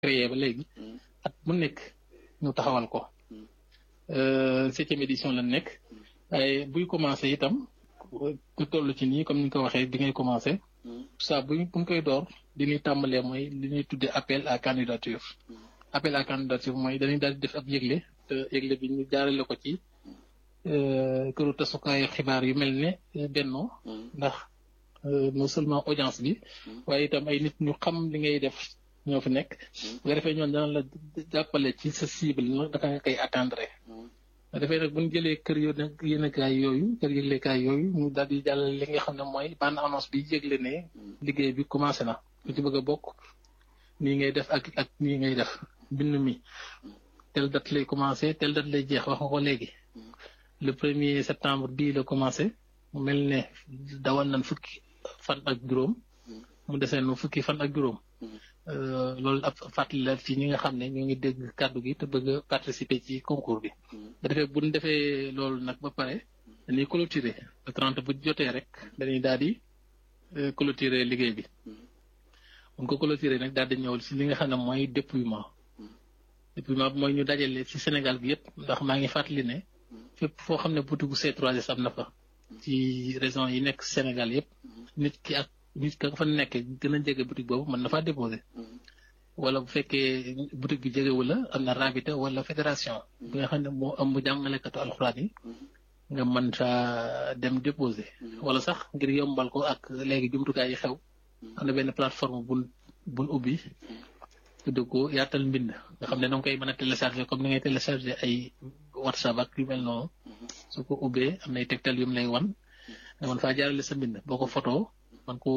créé ba léegi at mu nekk ñu taxawal ko septième édition la nekk waaye buy commencé itam ku toll ci nii comme ni nga ko waxee bi ngay commencé saa bu buñ koy door li ñuy tàmbalee mooy li ñuy tuddee appel à candidature appel à candidature mooy dañuy daal di def ab yëgle te yëgle bi ñu jaarale ko ci këru tasukaayu xibaar yu mel ne Benno ndax non seulement audience bi waaye itam ay nit ñu xam li ngay def ñoo fi nekk bu ko defee ñoon dana la jàppale ci sa cible nag daka nga koy atteindre nga defee nag bu ñu jëlee kër yo yéenekaay yooyu kër yëglekaay yooyu ñu daal di jàllale li nga xam ne mooy bande annonce bi yëgle ne liggéey bi commencé na ku ci bëgg a bokk nii ngay def ak ak nii ngay def bind mi tel date lay commencé tel date lay jeex wax nga ko léegi le premier septembre bii la commencé mu mel ne dawal nañ fukki fan ak juróom mu desee nu fukki fan ak juróom loolu ab fàttali la ci ñi nga xam ne ñu ngi dégg kàddu gi te bëgg a participer ci concours bi da defee bu ñu defee loolu nag ba pare dañuy clôturer le trente bu jotee rek dañuy daal di clôturer liggéey bi buñ ko clôturer nag daal di ñëw ci li nga xam ne mooy dépouillement dépouillement bi mooy ñu dajale ci Sénégal bi yëpp ndax maa ngi fàttali ne fépp foo xam ne boutique C3S am na fa ci régions yi nekk Sénégal yëpp nit ki ak nit ka fa nekk gën a jege boutique boobu mën na faa déposer wala bu fekkee boutique bi jegewu la am na rabita wala fédération bi nga xam ne moo ëmb jàngalekatu alxuraan yi nga mën saa dem déposer wala sax ngir yombal ko ak léegi jumtukaay yi xew am na benn plateforme bun bun ubbi tudd ko yaatal mbind nga xam ne danga koy mën a télécharger comme ni ngay télécharger ay whatsapp ak yu mel noonu su ko ubbee am nay tegtal yu mu lay wan nga mën faa jaarale sa mbind boo ko photo man ko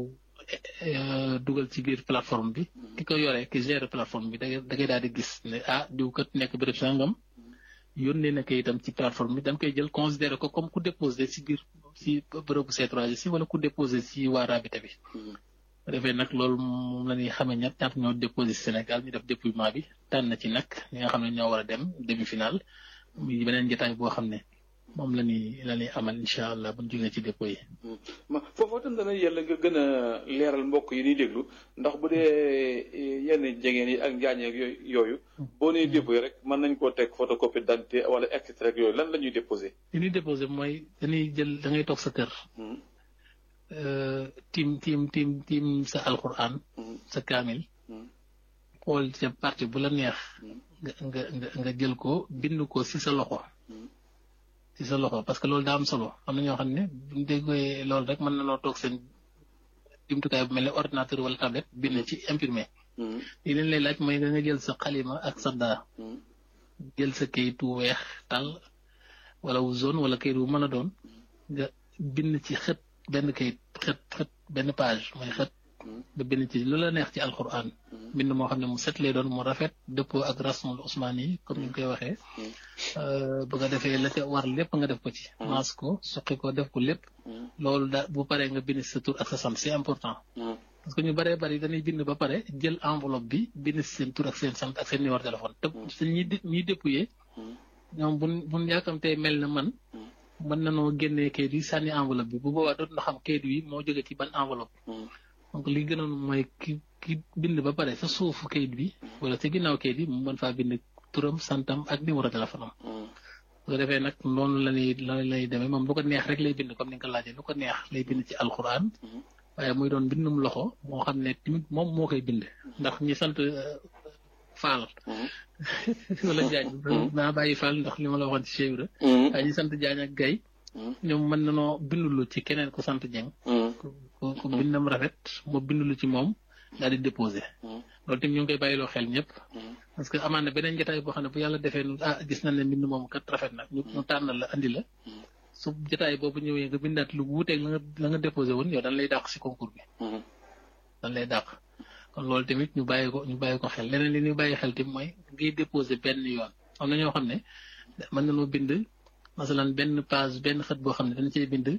dugal ci biir plateforme bi ki ko yore ki gère plateforme bi da ngay daal di gis ne ah diw kat nekk béréb sangam yónnee na ko itam ci plateforme bi dañ koy jël considéré ko comme ku déposé ci biir ci bërëbu C3S si wala ku déposé ci waa rabita bi bu defee nag loolu moom la ñuy xamee ñett ñaata ñoo déposé ci Sénégal ñu def dépouillement bi tànn na ci nag ñi nga xam ne ñoo war a dem demi final muy beneen jotaay boo xam ne moom la ñuy la ñuy amal incha allah bu ñu jógee ci dépôt yi. ma foofu itam dana yàlla nga gën a leeral mbokk yi ñuy déglu ndax bu dee yenn jegeen yi ak njaañeeg yooyu. boo nee dépôt yi rek mën nañ koo teg photocopie d'identité wala extrait rek yooyu lan la ñuy déposé. li ñuy déposé mooy dañuy jël da ngay toog sa kër. tiim tiim tiim tiim sa alquran. sa kaamil. xool ca parti bu la neex. nga nga nga nga jël ko bind ko ci sa loxo. ci sa loxo parce que loolu daa am solo am na ñoo xam ne buñ déggee loolu rek mën na noo toog seen jumtukaay bu mel ne ordinateur wala tablette bind ci imprimé. li leen lay laaj mooy nga jël sa xalima ak sa daa. jël sa kayitu weex tal wala wu zone wala kayit wu mën a doon nga bind ci xët benn kayit xët xët benn page mooy xët. nga bind ci lu la neex ci alquran bind moo xam ne mu set lay doon mu rafet dëppoo ak rasmul usmaan yi comme ni ñu koy waxee bu nga defee la ca war lépp nga def ko ci maas ko suqi ko def ko lépp loolu da bu paree nga bind sa tur ak sa sant c'est important parce que ñu bëree bëri dañuy bind ba pare jël enveloppe bi bind si seen tur ak seen sant ak seen numéro téléphone te su ñi ñiy dépouillé ñoom buñ buñ yaakamtee mel na man mën nanoo génnee kayit yi sànni enveloppe bi bu boobaa dootu na xam kayit yi moo jóge ci ban enveloppe donc li gënoon mooy ki ki bind ba pare sa suufu kayit bi wala sa ginnaaw kayit bi mu mën faa bind turam santam ak numéro téléphone am bu ko defee nag noonu la ñuy la lay demee moom lu ko neex rek lay bind comme ni nga ko laajee lu ko neex lay bind ci alxuraan waaye muy doon bindum loxo moo xam ne tamit moom moo koy bind ndax ñi sant Faal wala Jaañ naa bàyyi Faal ndax li ma la waxoon ci Cheikh Ibra waaye ñi sant Jaañ ak Gay ñoom mën nanoo bindulu ci keneen ku sant Jeng ku ku bindam rafet moo bindulu ci moom daal di déposé loolu tamit ñu ngi koy bàyyiloo xel ñëpp parce que amaan na beneen jotaay boo xam ne bu yàlla defee nu ah gis nañ ne mbind moom kat rafet na ñu ñu tànn la andi la su jotaay boobu ñëwee nga bindaat lu wuuteeg la nga la nga déposé woon yow dañ lay dàq si concours bi dañ lay dàq kon loolu tamit ñu bàyyi ko ñu bàyyi ko xel leneen li ñuy bàyyi xel tamit mooy ngay déposé benn yoon am na ñoo xam ne mën nañoo bind masalan benn page benn xët boo xam ne dañ cee bind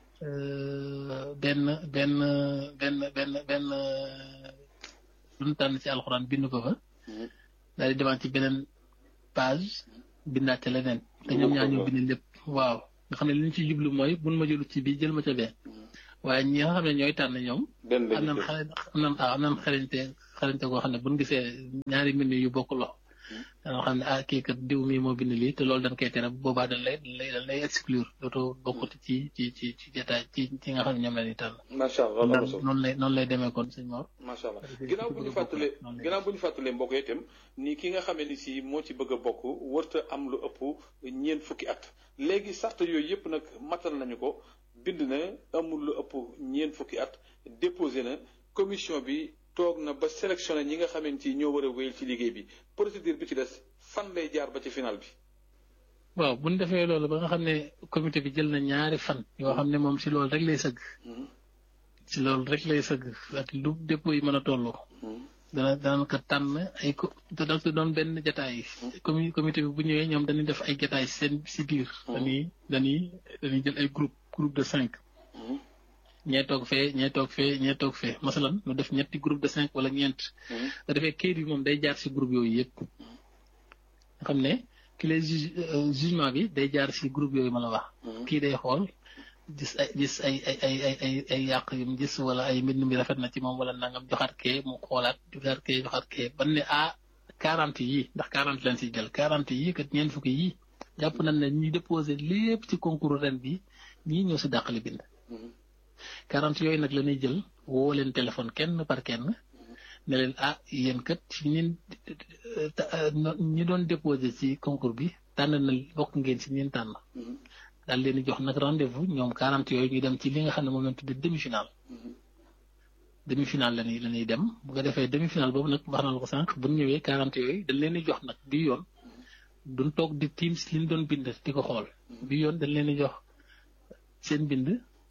benn benn benn benn benn lu ñu tànn ci alxuraan bind ko fa daal di demaat ci beneen page bindaat ca leneen te ñoom ñaar ñu bind lépp waaw nga xam ne li ñu ci jublu mooy bun ma jëlu ci bii jël ma ca bee waaye ñi nga xam ne ñooy tànn ñoom am nan xale am nan am nan xarañte xarañte koo xam ne buñ gisee ñaari mbind yu bokk loxo dana xam ne ah kii kat diw mii moo bind lii te loolu dañ koy tere boobaa dañ lay dañ lay dañ lay exclure dootoo bokkati ci ci ci ci jotaay ci ci nga xam ne ñoom la ñuy tànn. macha allah loolu solo noonu lay noonu lay demee kon sëñ Mor. macha allah ginnaaw bu ñu fàttalee ginnaaw bu ñu fàttalee mbokk yi itam ni ki nga xamee ni si moo ci bëgg a bokk wërta am lu ëpp ñeent fukki at léegi sart yooyu yëpp nag matal nañu ko bind na amul lu ëpp ñeent fukki at déposé na commission bi toog na ba sélectionné ñi nga xamante ni ñoo war a wéyal ci liggéey bi procédure bi ci des fan lay jaar ba ci final bi. waaw bu ñu defee loolu ba nga xam ne comité bi jël na ñaari fan yoo xam ne moom si loolu rek lay sëgg. si loolu rek lay sëgg ak lu dépôt yi mën a tolloo. dana dana ko tànn ay ko te da doon benn jataay comi comité bi bu ñëwee ñoom dañuy def ay jataay seen si biir. dañuy dañuy dañuy jël ay groupe groupe de cinq. ñee toog fee ñee toog fee ñee toog fee masalan ñu def ñetti groupe de cinq wala ñeent. nga defee kayit bi moom day jaar si groupe yooyu yëpp. nga xam ne ki lay juge jugement bi day jaar si groupe yooyu ma la wax. kii day xool gis ay gis ay ay ay ay ay ay yàq yu mu gis wala ay mbind mi rafet na ci moom wala nangam joxaat kee mu xoolaat joxaat kee joxaat kee ban ne ah quarante yii ndax quarante leen si jël quarante yii kat ñeent fukki yii jàpp nañ ne ñuy déposé lépp ci concours ren bi ñii ñoo si dàqali bind. quarante yooyu nag la ñuy jël woo leen téléphone kenn par kenn ne leen ah yéen kat ci ñin ñi doon déposé ci concours bi tànn na bokk ngeen ci ñin tànn daal leen di jox nag rendez-vous ñoom quarante yooyu ñu dem ci li nga xam ne moom lañ tuddee demi final demi final la ñuy la ñuy dem bu ko defee demi final boobu nag wax na la ko sànq bu ñu ñëwee quarante yooyu dañ leen di jox nag bi yoon duñ toog di tiim si li ñu doon bind di ko xool bi yoon dañ leen di jox seen bind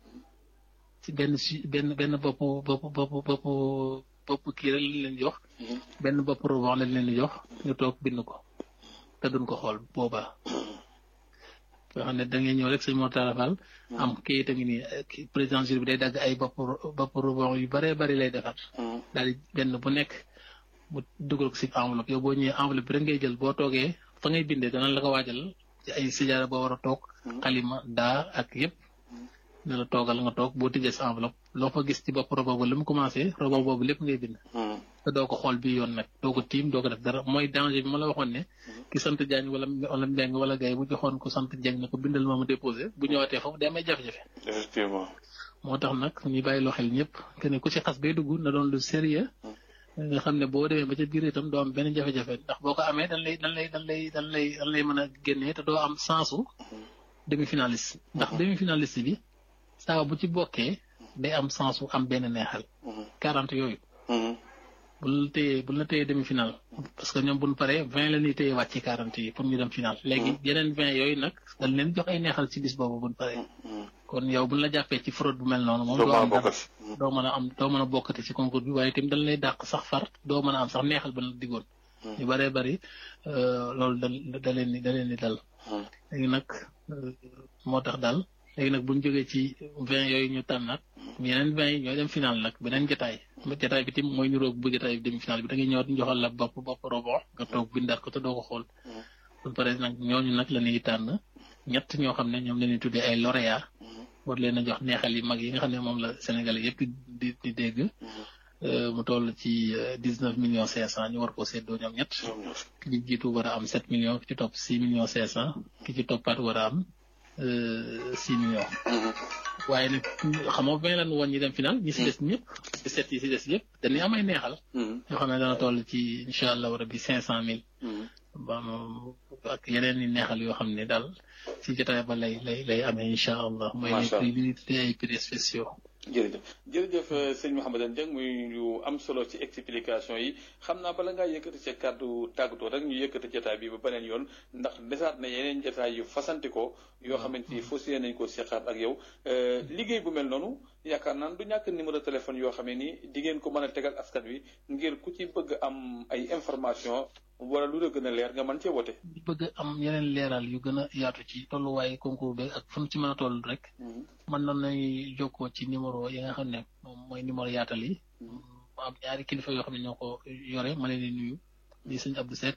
ci benn si benn benn bopp bopp bopp bopp bopp kii rek lañ leen jox. benn bopp rebond lañ leen di jox ñu toog bind ko te duñ ko xool boobaa. yoo xam ne da ngay ñëw rek sëñ Mortala Fall am kayit a ngi nii président jury bi day dagg ay bopp bopp rebond yu bëree bëri lay defar. daal di benn bu nekk mu dugal ko si enveloppe yow boo ñëwee enveloppe bi rek ngay jël boo toogee fa ngay bindee dana la ko waajal ci ay sijaara boo war a toog. xalima daa ak yëpp. ne la toogal nga toog boo tijjee sa enveloppe loo fa gis ci bopp robo boobu li mu commencé robo boobu lépp ngay bind. te doo ko xool bi yoon nag doo ko tiim doo ko def dara mooy danger bi ma la waxoon ne. ki sant Diagne wala wala Mbengue wala Gaye bu joxoon ko sant Dieng ne ko bindal ma mu déposé bu ñëwaatee foofu day may jafe-jafe. effectivement. moo tax nag ñu bàyyi loo xel ñëpp que ne ku ci xas bay dugg na doon lu sérieux nga xam ne boo demee ba ca biir itam doo am benn jafe-jafe ndax boo ko amee dañ lay dañ lay dañ lay dañ lay dañ lay mën a génnee te doo am sensu demi finaliste ndax demi finaliste bi. saa bu ci bokkee day am sens su am benn neexal. quarante yooyu. bu la téyee bu la téyee demi final. parce que ñoom bu ñu paree vingt la ñuy téye wàcc ci quarante yi pour ñu dem final. léegi yeneen vingt yooyu nag dañ leen jox ay neexal ci bis boobu bu ñu paree. kon yow bu ñu la jàppee ci fraude bu mel noonu. moom doo am doo mën a am doo mën a bokkati ci concours bi waaye itam dañ lay dàq sax far doo mën a am sax neexal ba la diggoon. ñu bëree bëri loolu da da leen di da leen di dal. léegi nag moo tax daal. léegi nag bu ñu jógee ci vingt yooyu ñu tànnaat yeneen vingt yi ñooy dem final nag beneen jotaay jotaay bi tim mooy niroog bu jotaay bi dem final bi da ngay ñëwaat ñu joxal la bopp bopp robon nga toog bindaat ko te doo ko xool. bu paree nag ñooñu nag la ñuy tànn ñett ñoo xam ne ñoom la ñuy tuddee ay lauréat war leen a jox neexal yi mag yi nga xam ne moom la Sénégal yëpp di di dégg. mu toll ci dix neuf millions cinq cent ñu war koo séddoo ñoom ñett. ki ci jiitu war a am sept millions ki ci topp six millions cinq cent ki ci toppaat war a am. six millions. waaye nag xam nga vingt lan woon ñi dem final ñi si des ñëpp si set yi si des yëpp dañuy am ay neexal. yoo xam ne dana toll ci incha allah rabi cinq cent mille. ba ak yeneen i neexal yoo xam ne daal si jotaay ba lay lay lay amee incha allah. macha allah mooy li ñuy ay prix spéciaux. jërëjëf jërëjëf sëñ Mouhamadou Dieng muy lu am solo ci explication yi xam naa bala ngaa yëkkati ca kàddu tàggatoo rek ñu yëkkati jotaay bi ba beneen yoon ndax desaat na yeneen jotaay yu fasanti ko yoo xamante ni fas yéene nañ ko seqaat ak yow liggéey bu mel noonu yaakaar naan du ñàkk numéro téléphone yoo xamee ni di ngeen ko mën a tegal askan wi ngir ku ci bëgg am ay information wala lu la gën a leer nga mën cee wote. di bëgg am yeneen leeral yu gën a yaatu ci tolluwaayu concours bi ak fan ci mën a toll rek. mën nañu jokkoo ci numéro yi nga xam ne moom mooy numéro yaatal yi. mu am ñaari kilifa yoo xam ne ñoo ko yore ma leen di nuyu. di sëñ Abdou Seck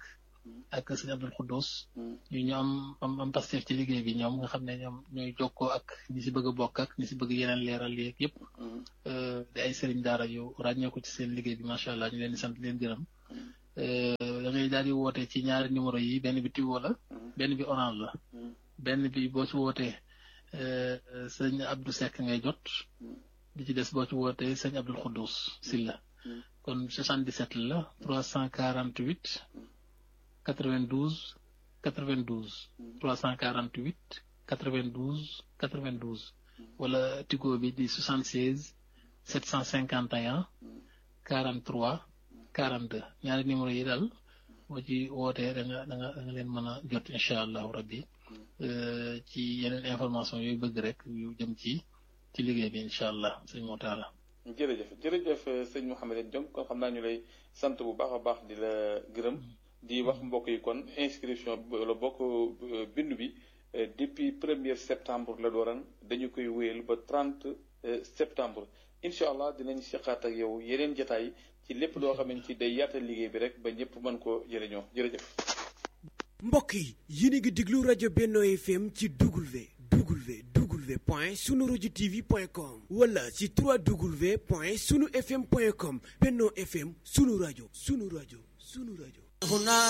ak sëñ Abdul Xuddus ñu ñu am am am pastef ci liggéey bi ñoom nga xam ne ñoom ñooy jokkoo ak ñi si bëgg a bokk ak ñi si bëgg yeneen leeral yeeg yëpp di ay sëriñ daara yu ràññeeku ci seen liggéey bi macha allah ñu leen di sant leen gërëm da ngay daal di woote ci ñaari numéro yi benn bi Tigo la benn bi Orange la benn bi boo ci wootee sëñ Abdou Seck ngay jot bi ci des boo ci wootee sëñ Abdul Xuddus Silla kon 77 la 348 92 92 348 92 92 wala Tigo bi di 76 751 43 42 ñaari numéro yi daal boo ci wootee da nga da nga da nga leen mën a jot incha allahu rabbi ci yeneen information yooyu bëgg rek yu jëm ci ci liggéey bi incha allah sëñ Moutala. jërëjëf jërëjëf sëñ Mouhamed Diong kon xam naa ñu lay sant bu baax a baax di la gërëm di wax mbokk yi kon inscription la bokk bindu bi depuis premier septembre la dooran dañu koy wéyal ba 30 septembre incha allah dinañ seqaat ak yow yeneen jataay ci lépp loo xamante ci day yaatal liggéey bi rek ba ñëpp mën ko jëriñoo jërëjëf. mbokk yi yéen a ngi déglu rajo Benno FM ci W W W point sunu rajo TV point com wala ci 3W point sunu FM point com Benno FM sunu rajo sunu rajo sunu rajo.